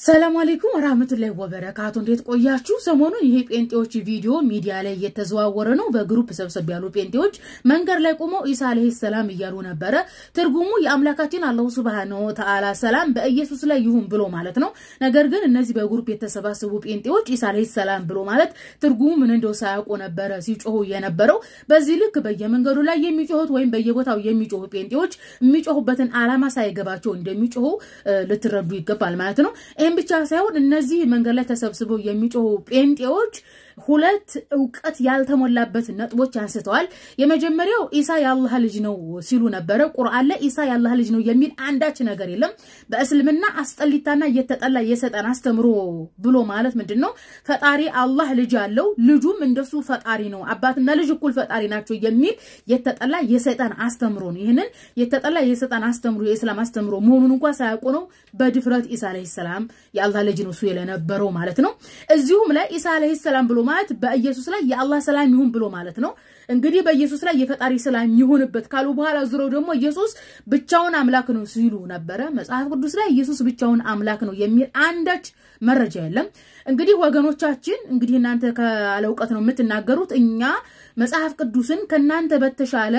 ሰላም አለይኩም ወራህመቱላሂ ወበረካቱ። እንዴት ቆያችሁ? ሰሞኑን ይሄ ጴንጤዎች ቪዲዮ ሚዲያ ላይ እየተዘዋወረ ነው። በግሩፕ ሰብሰብ ያሉ ጴንጤዎች መንገድ ላይ ቆመው ኢሳ አለይሂ ሰላም እያሉ ነበረ። ትርጉሙ የአምላካችን አላሁ ሱብሃነሁ ወተዓላ ሰላም በኢየሱስ ላይ ይሁን ብሎ ማለት ነው። ነገር ግን እነዚህ በግሩፕ የተሰባሰቡ ጴንጤዎች ኢሳ አለይሂ ሰላም ብሎ ማለት ትርጉሙ ምን እንደው ሳያውቁ ነበረ ሲጮሁ የነበረው። በዚህ ልክ በየመንገዱ ላይ የሚጮሁት ወይም በየቦታው የሚጮሁ ጴንጤዎች የሚጮሁበትን ዓላማ ሳይገባቸው እንደሚጮሁ ልትረዱ ይገባል ማለት ነው። ይህም ብቻ ሳይሆን እነዚህ መንገድ ላይ ተሰብስበው የሚጮሁ ጴንጤዎች ሁለት እውቀት ያልተሞላበት ነጥቦች አንስተዋል። የመጀመሪያው ኢሳ የአላህ ልጅ ነው ሲሉ ነበረ። ቁርአን ላይ ኢሳ የአላህ ልጅ ነው የሚል አንዳች ነገር የለም። በእስልምና አስጠሊታና እየተጠላ የሰጠን አስተምሮ ብሎ ማለት ምንድን ነው? ፈጣሪ አላህ ልጅ አለው፣ ልጁም እንደሱ ፈጣሪ ነው፣ አባትና ልጅ እኩል ፈጣሪ ናቸው የሚል የተጠላ የሰይጣን አስተምሮ ነው። ይህንን የተጠላ የሰይጣን አስተምሮ የእስላም አስተምሮ መሆኑን እንኳ ሳያውቁ ነው በድፍረት ኢሳ አለይሂ ሰላም የአላህ ልጅ ነው እሱ የለነበረው ማለት ነው። እዚሁም ላይ ኢሳ አለይሂ ሰላም ብሎ ማለት በኢየሱስ ላይ የአላህ ሰላም ይሁን ብሎ ማለት ነው። እንግዲህ በኢየሱስ ላይ የፈጣሪ ሰላም ይሁንበት ካሉ በኋላ ዙረው ደግሞ ኢየሱስ ብቻውን አምላክ ነው ሲሉ ነበረ። መጽሐፍ ቅዱስ ላይ ኢየሱስ ብቻውን አምላክ ነው የሚል አንዳች መረጃ የለም። እንግዲህ ወገኖቻችን፣ እንግዲህ እናንተ ካለ እውቀት ነው የምትናገሩት። እኛ መጽሐፍ ቅዱስን ከእናንተ በተሻለ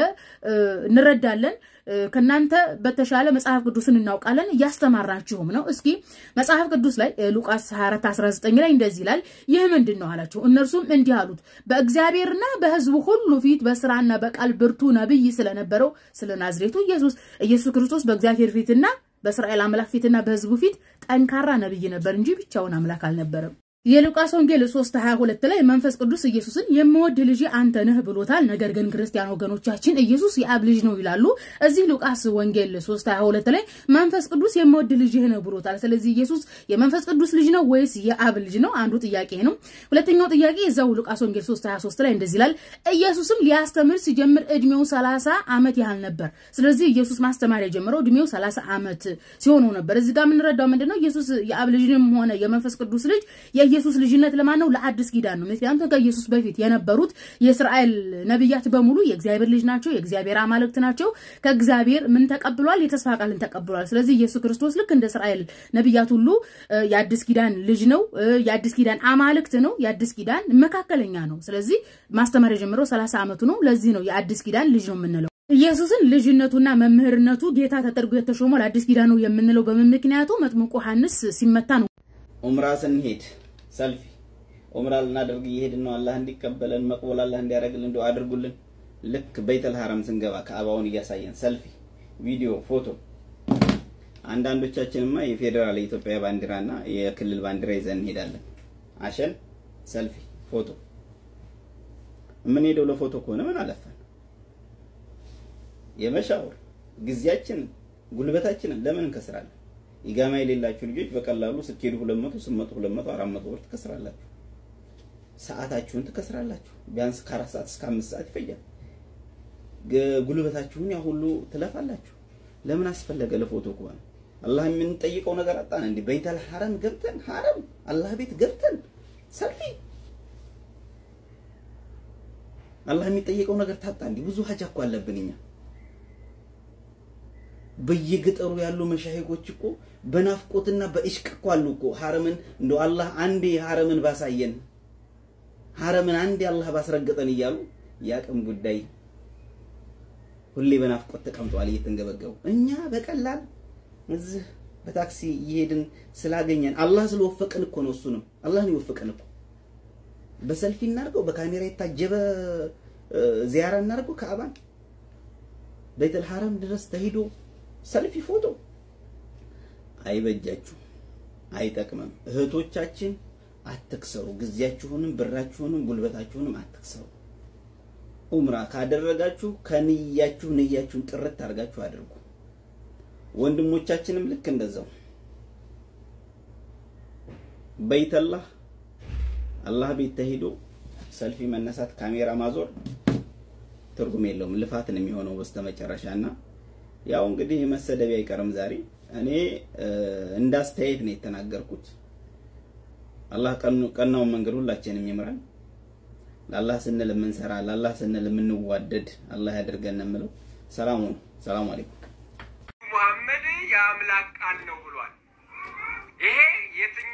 እንረዳለን ከናንተ በተሻለ መጽሐፍ ቅዱስን እናውቃለን፣ እያስተማራችሁም ነው። እስኪ መጽሐፍ ቅዱስ ላይ ሉቃስ 24 19 ላይ እንደዚህ ይላል። ይህ ምንድን ነው አላቸው። እነርሱም እንዲህ አሉት፣ በእግዚአብሔርና በሕዝቡ ሁሉ ፊት በስራና በቃል ብርቱ ነቢይ ስለነበረው ስለ ናዝሬቱ ኢየሱስ ኢየሱስ ክርስቶስ በእግዚአብሔር ፊትና በእስራኤል አምላክ ፊትና በሕዝቡ ፊት ጠንካራ ነቢይ ነበር እንጂ ብቻውን አምላክ አልነበረም። የሉቃስ ወንጌል 3 22 ላይ መንፈስ ቅዱስ ኢየሱስን የምወድ ልጅ አንተ ነህ ብሎታል። ነገር ግን ክርስቲያን ወገኖቻችን ኢየሱስ የአብ ልጅ ነው ይላሉ። እዚህ ሉቃስ ወንጌል 3 22 ላይ መንፈስ ቅዱስ የምወድ ልጅ ነው ብሎታል። ስለዚህ ኢየሱስ የመንፈስ ቅዱስ ልጅ ነው ወይስ የአብ ልጅ ነው? አንዱ ጥያቄ ነው። ሁለተኛው ጥያቄ እዛው ሉቃስ ወንጌል 3 23 ላይ እንደዚህ ይላል። ኢየሱስም ሊያስተምር ሲጀምር እድሜው 30 ዓመት ያህል ነበር። ስለዚህ ኢየሱስ ማስተማር የጀመረው እድሜው 30 ዓመት ሲሆነው ነበር። እዚህ ጋር የምንረዳው ምንድነው? ኢየሱስ የአብ ልጅንም ሆነ የመንፈስ ቅዱስ ልጅ የኢየሱስ ልጅነት ለማን ነው? ለአዲስ ኪዳን ነው። ምክንያቱም ከኢየሱስ በፊት የነበሩት የእስራኤል ነቢያት በሙሉ የእግዚአብሔር ልጅ ናቸው፣ የእግዚአብሔር አማልክት ናቸው። ከእግዚአብሔር ምን ተቀብሏል? የተስፋ ቃልን ተቀብሏል። ስለዚህ ኢየሱስ ክርስቶስ ልክ እንደ እስራኤል ነቢያት ሁሉ የአዲስ ኪዳን ልጅ ነው፣ የአዲስ ኪዳን አማልክት ነው፣ የአዲስ ኪዳን መካከለኛ ነው። ስለዚህ ማስተማር የጀመረው ሰላሳ ዓመቱ ነው። ለዚህ ነው የአዲስ ኪዳን ልጅ ነው የምንለው። ኢየሱስን ልጅነቱና መምህርነቱ ጌታ ተደርጎ የተሾመው ለአዲስ ኪዳን ነው የምንለው በምን ምክንያቱ? መጥምቁ ዮሐንስ ሲመታ ነው። ኡምራ ስንሄድ ሰልፊ ኡምራ ልናደርግ እየሄድን ነው። አላህ እንዲቀበለን መቅበል አላህ እንዲያደርግልን ዱአ አድርጉልን። ልክ በይተል ሐረም ስንገባ ከአባውን እያሳየን ሰልፊ፣ ቪዲዮ፣ ፎቶ። አንዳንዶቻችንማ የፌዴራል የኢትዮጵያ ባንዲራና የክልል ባንዲራ ይዘን እንሄዳለን። አሸን፣ ሰልፊ፣ ፎቶ። የምንሄደው ለፎቶ ከሆነ ምን አለፈን? የመሻወር ጊዜያችንን ጉልበታችንን ለምን እንከስራለን? ኢጋማ የሌላችሁ ልጆች በቀላሉ ስትሄዱ 200 800 200 400 ብር ትከስራላችሁ። ሰዓታችሁን ትከስራላችሁ። ቢያንስ ከአራት ሰዓት እስከ አምስት ሰዓት ይፈጃል። ጉልበታችሁን ያ ሁሉ ትለፋላችሁ። ለምን አስፈለገ? ለፎቶ ከሆነ አላህ የምንጠይቀው ነገር አጣን እንዴ? በይተል ሐረም ገብተን ሐረም አላህ ቤት ገብተን ሰልፊ አላህ የሚጠይቀው ነገር ታጣ እንዴ? ብዙ ሀጃ እኮ አለብን እኛ በየገጠሩ ያሉ መሻሂኮች እኮ በናፍቆትና በኢሽቅ እኮ አሉ እኮ ሐረምን እንደው አላህ አንዴ ሐረምን ባሳየን ሐረምን አንዴ አላህ ባስረገጠን እያሉ የአቅም ጉዳይ ሁሌ በናፍቆት ተቀምጠዋል እየተንገበገቡ። እኛ በቀላል እዚህ በታክሲ እየሄድን ስላገኘን አላህ ስለወፈቀን እኮ ነው። እሱንም አላህን ይወፈቀን እኮ በሰልፊ እናድርገው፣ በካሜራ የታጀበ ዚያራ እናድርገው፣ ከአባን ቤተል ሐረም ድረስ ተሂዶ ሰልፊ ፎቶ አይበጃችሁ፣ አይጠቅምም። እህቶቻችን አትክሰሩ። ጊዜያችሁንም ብራችሁንም ጉልበታችሁንም አትክሰሩ። ኡምራ ካደረጋችሁ ከንያችሁ ንያችሁን ጥርት አድርጋችሁ አድርጉ። ወንድሞቻችንም ልክ እንደዛው በይተላህ አላህ ቤት ተሂዶ ሰልፊ መነሳት፣ ካሜራ ማዞር ትርጉም የለውም። ልፋትን የሚሆነው በስተመጨረሻና ያው እንግዲህ መሰደቢ አይቀርም። ዛሬ እኔ እንዳስተያየት ነው የተናገርኩት። አላህ ቀናውን መንገድ ሁላችንም ይምራን። ለአላህ ስንል የምንሰራ ለአላህ ስንል የምንዋደድ አላህ ያደርገን የምለው። ሰላሙ ነው። ሰላም አለይኩም። ሙሐመድ የአምላክ ቃል ነው ብሏል። ይሄ የትኛው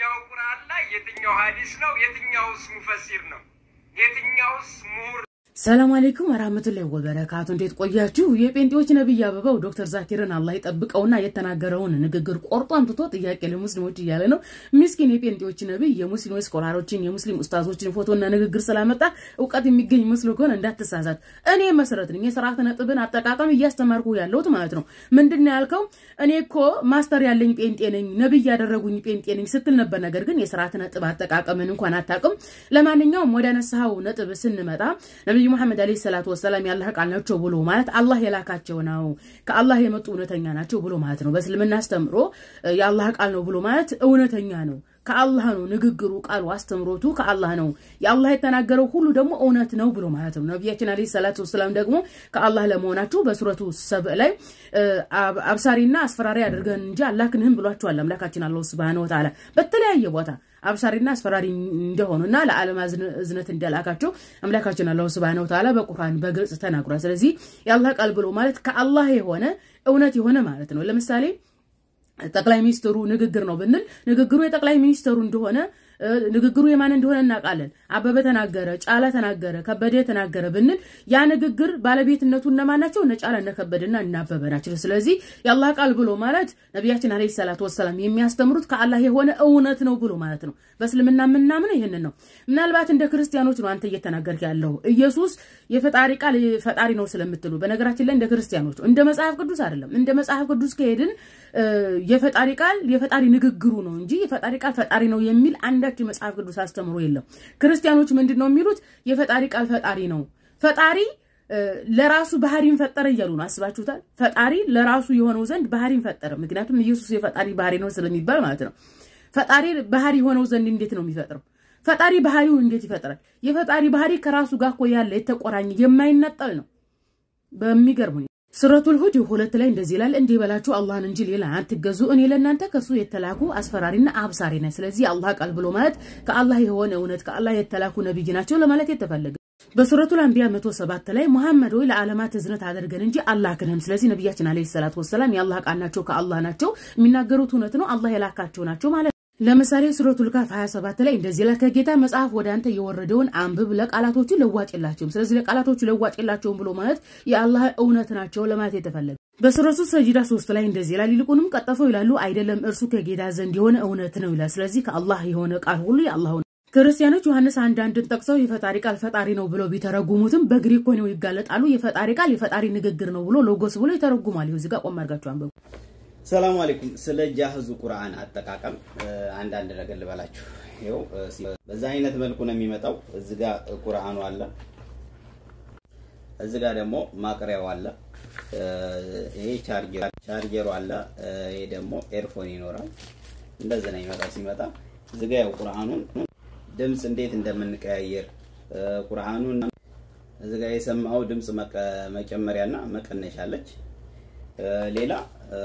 የትኛው ሀዲስ ነው? የትኛውስ ሙፈሲር ነው? የትኛውስ ምሁር ሰላም አለይኩም ወራህመቱላሂ ወበረካቱ። እንዴት ቆያችሁ? የጴንጤዎች ነብይ አበባው ዶክተር ዛኪርን አላህ ይጠብቀውና የተናገረውን ንግግር ቆርጦ አምጥቶ ጥያቄ ለሙስሊሞች እያለ ነው። ምስኪን የጴንጤዎች ነብይ የሙስሊም ስኮላሮችን የሙስሊም ኡስታዞችን ፎቶና ንግግር ስላመጣ እውቀት የሚገኝ መስሎ ከሆነ እንዳትሳሳት። እኔ መሰረት ነኝ የስርዓተ ነጥብን አጠቃቀም እያስተማርኩ ያለሁት ማለት ነው። ምንድን ነው ያልከው? እኔ እኮ ማስተር ያለኝ ጴንጤ ነኝ ነብይ ያደረጉኝ ጴንጤ ነኝ ስትል ነበር። ነገር ግን የስርዓተ ነጥብ አጠቃቀምን እንኳን አታውቅም። ለማንኛውም ወደ ነሳው ነጥብ ስንመጣ ነብዩ ሙሐመድ አለይሂ ሰላቱ ወሰላም የአላህ ቃል ናቸው ብሎ ማለት አላህ የላካቸው ነው፣ ከአላህ የመጡ እውነተኛ ናቸው ብሎ ማለት ነው። በእስልምና አስተምሮ የአላህ ቃል ነው ብሎ ማለት እውነተኛ ነው፣ ከአላህ ነው። ንግግሩ፣ ቃሉ፣ አስተምሮቱ ከአላህ ነው። የአላህ የተናገረው ሁሉ ደግሞ እውነት ነው ብሎ ማለት ነው። ነቢያችን አለይሂ ሰላቱ ወሰላም ደግሞ ከአላህ ለመሆናቸው በሱረቱ ሰብእ ላይ አብሳሪና አስፈራሪ አድርገን እንጂ አላክንህም ብሏቸዋል አምላካችን አላሁ ሱብሃነሁ ወተዓላ በተለያየ ቦታ አብሳሪና አስፈራሪ እንደሆኑና ለዓለም እዝነት እንደላካቸው አምላካችን አላሁ ሱብሃነሁ ወተዓላ በቁርአን በግልጽ ተናግሯል። ስለዚህ የአላህ ቃል ብሎ ማለት ከአላህ የሆነ እውነት የሆነ ማለት ነው። ለምሳሌ ጠቅላይ ሚኒስትሩ ንግግር ነው ብንል ንግግሩ የጠቅላይ ሚኒስትሩ እንደሆነ ንግግሩ የማን እንደሆነ እናውቃለን። አበበ ተናገረ፣ ጫላ ተናገረ፣ ከበደ ተናገረ ብንል ያ ንግግር ባለቤትነቱ እነማን ናቸው? እነ ጫላ፣ እነ ከበደና እነ አበበ ናቸው። ስለዚህ የአላህ ቃል ብሎ ማለት ነቢያችን አለይሂ ሰላቱ ወሰላም የሚያስተምሩት ከአላህ የሆነ እውነት ነው ብሎ ማለት ነው። በእስልምና የምናምነው ይህንን ነው። ምናልባት እንደ ክርስቲያኖች ነው አንተ እየተናገርክ ያለው ኢየሱስ የፈጣሪ ቃል ፈጣሪ ነው ስለምትሉ፣ በነገራችን ላይ እንደ ክርስቲያኖች እንደ መጽሐፍ ቅዱስ አይደለም። እንደ መጽሐፍ ቅዱስ ከሄድን የፈጣሪ ቃል የፈጣሪ ንግግሩ ነው እንጂ የፈጣሪ ቃል ፈጣሪ ነው የሚል አንዳች የመጽሐፍ ቅዱስ አስተምሮ የለም። ክርስቲያኖች ምንድን ነው የሚሉት? የፈጣሪ ቃል ፈጣሪ ነው። ፈጣሪ ለራሱ ባህሪን ፈጠረ እያሉ ነው። አስባችሁታል? ፈጣሪ ለራሱ የሆነው ዘንድ ባህሪን ፈጠረ። ምክንያቱም ኢየሱስ የፈጣሪ ባህሪ ነው ስለሚባል ማለት ነው። ፈጣሪ ባህሪ የሆነው ዘንድ እንዴት ነው የሚፈጥረው? ፈጣሪ ባህሪውን እንዴት ይፈጥራል? የፈጣሪ ባህሪ ከራሱ ጋር እኮ ያለ የተቆራኘ የማይነጠል ነው። በሚገርም ሁኔታ ሱረቱል ሁድ ሁለት ላይ እንደዚህ ይላል፣ እንዲህ በላችሁ አላህን እንጂ ሌላ አትገዙ፣ እኔ ለእናንተ ከሱ የተላኩ አስፈራሪና አብሳሪ ነኝ። ስለዚህ አላህ ቃል ብሎ ማለት ከአላህ የሆነ እውነት ከአላህ የተላኩ ነብይ ናቸው ለማለት የተፈለገ በሱረቱል አንቢያ 107 ላይ መሐመድ ወይ ለዓለማት እዝነት አድርገን እንጂ አላክንም። ስለዚህ ነቢያችን አለይሂ ሰላቱ ወሰላም የአላህ ቃል ናቸው፣ ከአላህ ናቸው፣ የሚናገሩት እውነት ነው፣ አላህ የላካቸው ናቸው ማለት ለምሳሌ ሱረቱል ካፍ 27 ላይ እንደዚህ ላይ ከጌታ መጽሐፍ ወደ አንተ የወረደውን አንብብ ለቃላቶቹ ለዋጭ የላቸውም። ስለዚህ ለቃላቶቹ ለዋጭ የላቸውም ብሎ ማለት የአላህ እውነት ናቸው ለማለት የተፈለገ በሱረቱ ሰጂዳ 3 ላይ እንደዚህ ይላል፣ ይልቁንም ቀጠፈው ይላሉ አይደለም እርሱ ከጌታ ዘንድ የሆነ እውነት ነው ይላል። ስለዚህ ከአላህ የሆነ ቃል ሁሉ የአላህ ክርስቲያኖች ዮሐንስ አንድ አንድን ጠቅሰው የፈጣሪ ቃል ፈጣሪ ነው ብሎ ቢተረጉሙትም በግሪክ ሆነው ይጋለጣሉ። የፈጣሪ ቃል የፈጣሪ ንግግር ነው ብሎ ሎጎስ ብሎ ይተረጉማል። ይኸው እዚህ ጋር ቆም አድርጋችሁ አንብቡ። ሰላም አለይኩም። ስለ ጃህዙ ቁርአን አጠቃቀም አንዳንድ ነገር ልበላችሁ። ይኸው በዛ አይነት መልኩ ነው የሚመጣው። እዚህ ጋር ቁርአኑ አለ፣ እዚህ ጋር ደግሞ ማቅሪያው አለ። ይሄ ቻርጀር ቻርጀሩ አለ። ይሄ ደግሞ ኤርፎን ይኖራል። እንደዚህ ነው የሚመጣው። ሲመጣ እዚህ ጋር ያው ቁርአኑን ድምፅ እንዴት እንደምንቀያየር ቁርአኑን እዚህ ጋር የሰማው ድምፅ መጨመሪያና መቀነሻ አለች። ሌላ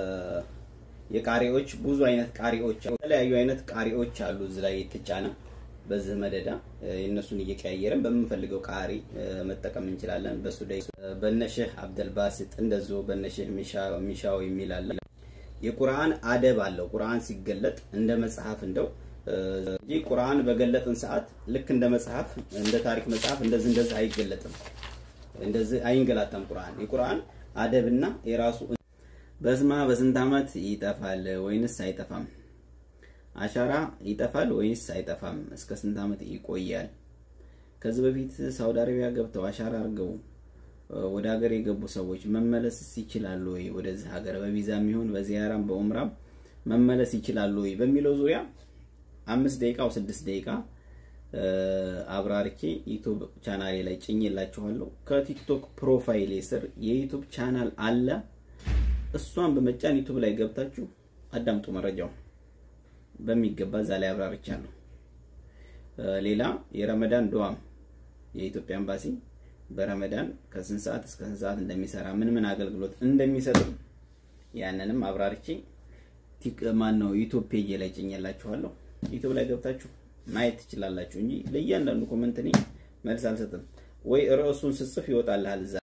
የቃሪዎች ብዙ አይነት ቃሪዎች የተለያዩ አይነት ቃሪዎች አሉ እዚህ ላይ የተጫነ በዚህ መደዳ የእነሱን እየቀያየርን በምንፈልገው ቃሪ መጠቀም እንችላለን። በሱ ላይ በነሽህ አብደልባሲጥ እንደዚሁ በነሽህ ሚሻው የሚል አለ። የቁርአን አደብ አለው። ቁርአን ሲገለጥ እንደ መጽሐፍ እንደው እንጂ ቁርአን በገለጥን ሰዓት ልክ እንደ መጽሐፍ እንደ ታሪክ መጽሐፍ እንደዚህ እንደዚህ አይገለጥም። እንደዚህ አይንገላታም። ቁርአን የቁርአን አደብና የራሱ በስማ በስንት ዓመት ይጠፋል ወይንስ አይጠፋም? አሻራ ይጠፋል ወይንስ አይጠፋም? እስከ ስንት ዓመት ይቆያል? ከዚህ በፊት ሳውዲ አረቢያ ገብተው አሻራ አድርገው ወደ ሀገር የገቡ ሰዎች መመለስ ይችላሉ ወይ? ወደዚህ ሀገር በቪዛ የሚሆን በዚያራም በኡምራም መመለስ ይችላሉ ወይ በሚለው ዙሪያ አምስት ደቂቃ ወይ ስድስት ደቂቃ አብራርኬ ዩቲዩብ ቻናሌ ላይ ጭኝላችኋለሁ። ከቲክቶክ ፕሮፋይሌ ስር የዩቲዩብ ቻናል አለ። እሷን በመጫን ዩቲዩብ ላይ ገብታችሁ አዳምጡ። መረጃው በሚገባ እዛ ላይ አብራርቻለሁ። ሌላ የረመዳን ዱዓም የኢትዮጵያ ኤምባሲ በረመዳን ከስንት ሰዓት እስከ ስንት ሰዓት እንደሚሰራ ምን ምን አገልግሎት እንደሚሰጥ ያንንም አብራርቼ ማን ነው ዩቲዩብ ፔጅ ላይ ጭኝላችኋለሁ። ዩቲዩብ ላይ ገብታችሁ ማየት ትችላላችሁ እንጂ ለእያንዳንዱ ኮመንት እኔ መልስ አልሰጥም። ወይ ርዕሱን ስጽፍ ይወጣልሃል እዛ